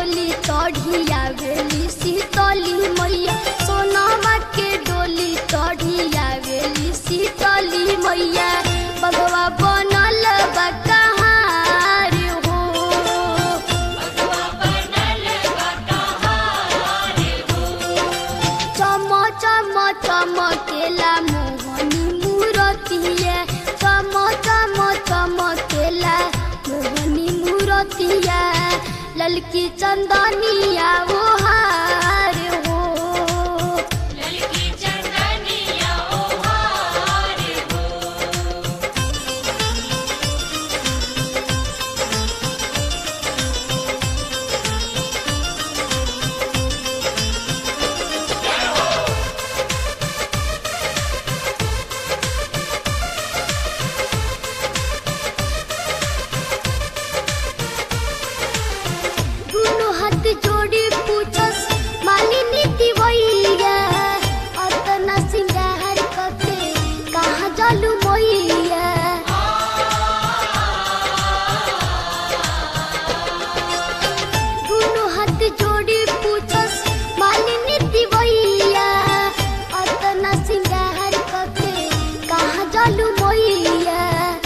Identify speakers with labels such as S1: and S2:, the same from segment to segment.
S1: डोली चढ़िया वेली शीतली मैया सोनामा के डोली चढ़िया वेली शीतली मैया बगवा बनल बा कहाँ रे हो चम चम चमकेला मोहनी मूरतिया चम चम चमकेला मोहनी मूरतिया ललकी चंदनिया वो हार हो
S2: ललकी चंदनिया ओ हार हो
S1: दुनु हाथ जोड़ी पूछस मालिनी दिवैया अतना सिंगार कके कहाँ जालू मैया दुनु हाथ जोड़ी पूछस मालिनी दिवैया अतना सिंगार कके कहाँ जालू मैया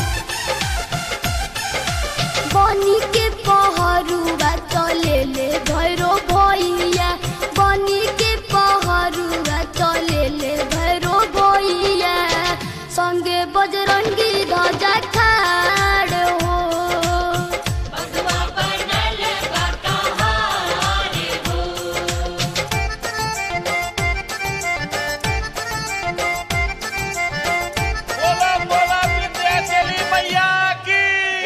S1: बनी के पहरुआ चले ले भैरो भैया बनी के पहरुआ चले ले भैरो भैया संगे बजरंगी ध्वजा खाड़ हो
S2: बगवा बनल बा कहाँ रे हो
S3: बोला बोला विद्याचली मैया की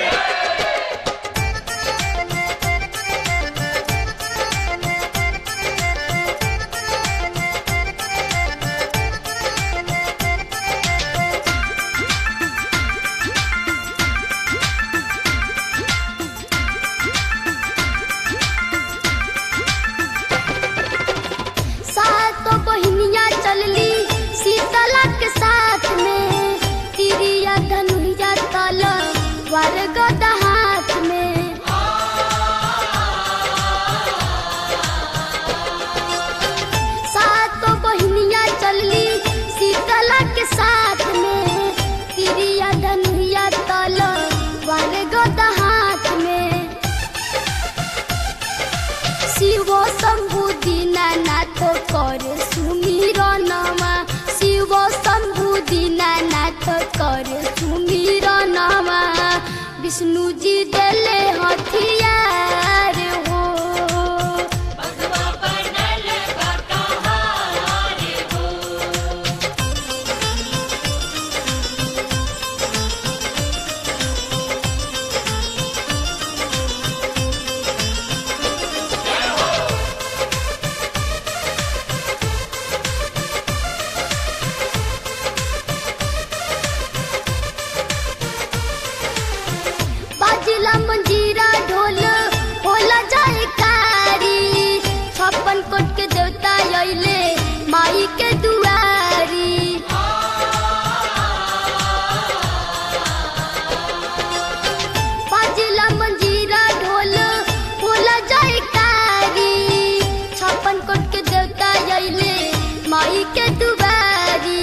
S1: सातो बहिनिया चलली शीतला के साथ में तिरिया धनुया तल वार गदा हाथ में सातो बहिनिया चलली शीतला के साथ में तिरिया धनुया तल वार गदा हाथ में शिव शम्भु दीनानाथ करे सुमिरनमा शिव शम्भु दीनानाथ करे सुमिरनमा विष्णुजी देले हथियार हो
S2: बगवा बनल बा कहाँ रे हो
S1: बाजिला मंजीरा ढोल होला जाए कारी छप्पन कोट के देवता अइले माई के दुआरी बाजिला मंजीरा ढोल होला जाए कारी छप्पन कोट के देवता अइले माई के दुआरी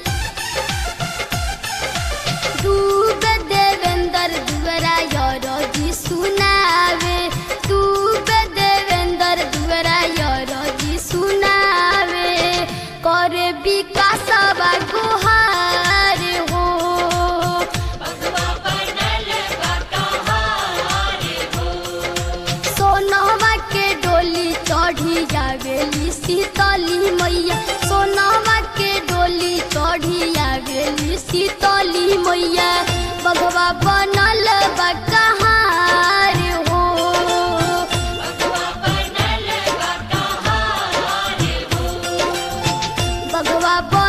S1: डूबे देवेंद्र दुआरा यारो जी सुनावे डूबे देवेंद्र दुआरा यारो जी सुनावे करे विकास बा गुहार हो
S2: बगवा बनल बा कहाँ रे हो
S1: सोनवा के डोली चढ़ी जावेली शीतली मैया सोनवा के डोली चढ़ी आवेली शीतली मैया बगवा बनल बा कहाँ रे हो
S2: बगवा बनल बा कहाँ रे हो
S1: बगवा